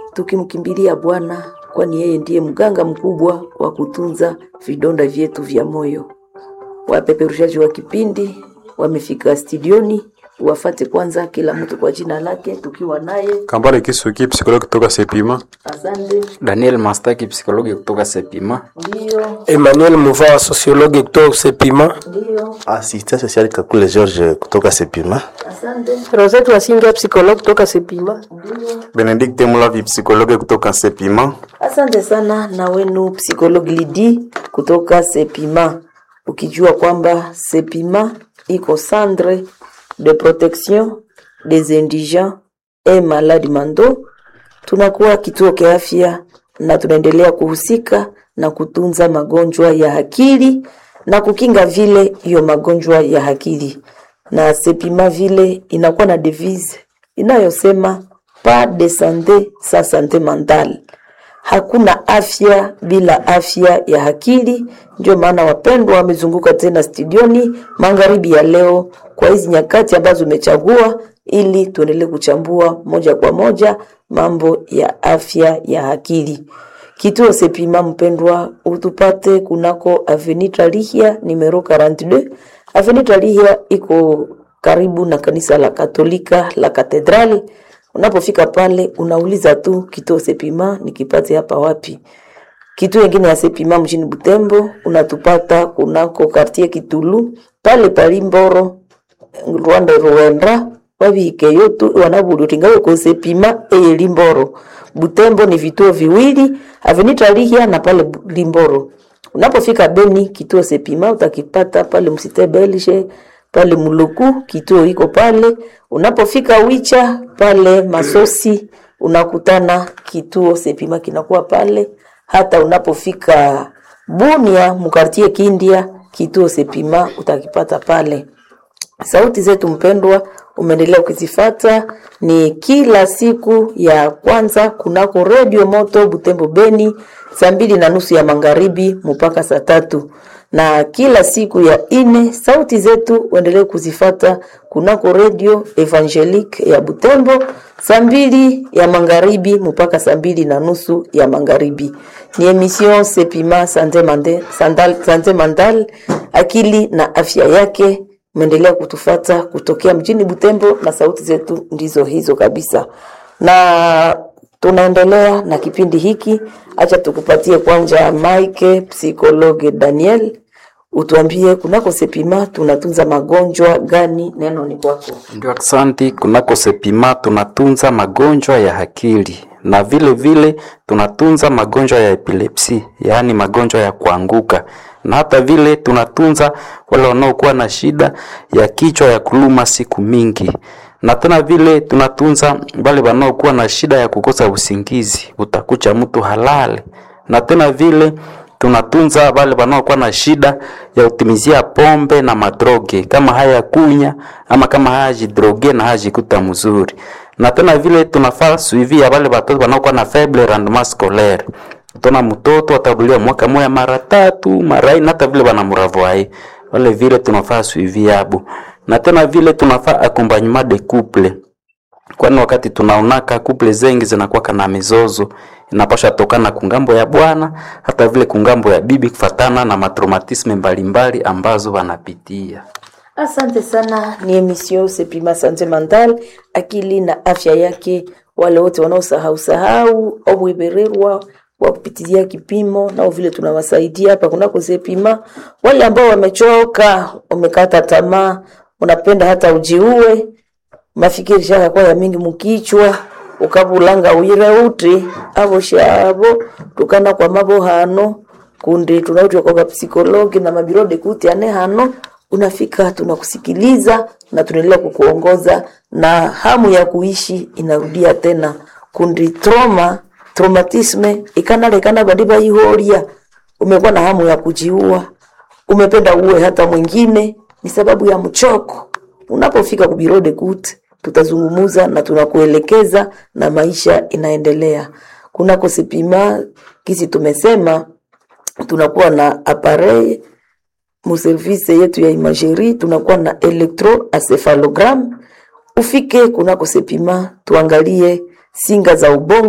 tukimkimbilia Bwana, kwani yeye ndiye mganga mkubwa wa kutunza vidonda vyetu vya moyo. Wapeperushaji wa kipindi wamefika studioni, wafate kwanza kila mtu kwa jina lake, tukiwa naye Kambale Kisuki, psikologi kutoka Sepima. asante. Daniel Mastaki, psikologi kutoka Sepima. Ndio, Emmanuel Muva, sociologue kutoka Sepima. ndio, Assistant social Kakule George kutoka Sepima. asante. Rosette Wasinga, psychologue kutoka Sepima. Benedict Mulavi, psikologe kutoka Sepima. Asante sana na wenu psikologi Lidi kutoka Sepima, ukijua kwamba Sepima iko centre de protection des indigents et malades mentaux. Tunakuwa kituo kia afya na tunaendelea kuhusika na kutunza magonjwa ya akili na kukinga vile hiyo magonjwa ya akili, na Sepima vile inakuwa na devise inayosema pas de sante sans sante mentale hakuna afya bila afya ya akili. Ndio maana wapendwa wamezunguka tena studioni magharibi ya leo kwa hizi nyakati ambazo umechagua, ili tuendelee kuchambua moja kwa moja mambo ya afya ya akili. Kituo Sepima, mpendwa, utupate kunako Avenue Tralihia numero 42. Avenue Tralihia iko karibu na kanisa la Katolika la Katedrali. Unapofika pale unauliza tu kituo Sepima nikipate hapa wapi. Kituo ingine ya Sepima mjini Butembo unatupata kunako kartie Kitulu pale palimboro Rwanda Rwanda wabike yotu wanaburutingawe ko Sepima eye Limboro. Butembo ni vituo viwili Avenue Lihia na pale Bu- Limboro. Unapofika Beni kituo Sepima utakipata pale Msite Belge pale Muluku kituo iko pale. Unapofika Wicha pale Masosi unakutana kituo Sepima kinakuwa pale. Hata unapofika Bunia mkartie Kindia kituo Sepima utakipata pale. Sauti zetu mpendwa, umeendelea ukizifata ni kila siku ya kwanza kunako redio moto Butembo Beni, saa mbili na nusu ya magharibi mpaka saa tatu na kila siku ya ine sauti zetu uendelee kuzifata kunako redio Evangelique ya Butembo saa mbili ya magharibi mpaka saa mbili na nusu ya magharibi. Ni emission Sepima Sante Mande- Sandal- Sante Mandal, akili na afya yake meendelea kutufata kutokea mjini Butembo na sauti zetu ndizo hizo kabisa, na tunaendelea na kipindi hiki. Acha tukupatie kwanza Mike psikologe Daniel, utuambie kunako Sepima tunatunza magonjwa gani? Neno ni kwako. Ndio, asante. Kunako Sepima tunatunza magonjwa ya akili na vile vile tunatunza magonjwa ya epilepsi, yaani magonjwa ya kuanguka, na hata vile tunatunza wale wanaokuwa na shida ya kichwa ya kuluma siku mingi, na tena vile tunatunza wale wanaokuwa na shida ya kukosa usingizi, utakucha mtu halale, na tena vile tunatunza wale wanaokuwa na shida ya utimizia pombe na madroge kama haya kunya ama kama haya jidroge na haya jikuta mzuri, na tena vile tunafaa suivi ya wale watoto wanaokuwa na faible rendement scolaire. Tuna mtoto atabuliwa mwaka moya mara tatu mara ine, hata vile wanamuravoai wale vile tunafaa suivi yabo, na tena vile tunafaa accompagnement de couple kwani wakati tunaonaka kuple zengi zinakuwa na mizozo inapasha tokana kungambo ya bwana hata vile kungambo ya bibi kufatana na matraumatisme mbalimbali ambazo wanapitia. Asante sana, ni emission Sepima Sante Mental, akili na afya yake. Wale wote wanaosahau sahau au kuibererwa wa kupitizia kipimo, nao vile tunawasaidia hapa kunako Sepima. Wale ambao wamechoka, wamekata tamaa, unapenda hata ujiue, mafikiri shaka kwa ya mingi mukichwa ukabulanga uire uti abo shabo tukana kwa mabo hano kundi tunaitwa kwa psikologi na mabirode kuti ane hano unafika tunakusikiliza na tunaendelea kukuongoza na hamu ya kuishi inarudia tena kundi trauma traumatisme ikanalekana bandi bayihoria umekuwa na hamu ya kujiua umependa uwe hata mwingine ni sababu ya mchoko unapofika kubirode kuti tutazungumuza na tunakuelekeza na maisha inaendelea kunako sipima kisi tumesema tunakuwa na appareil muservise yetu ya imagerie tunakuwa na electroencephalogram ufike kunako sepima tuangalie singa za ubongo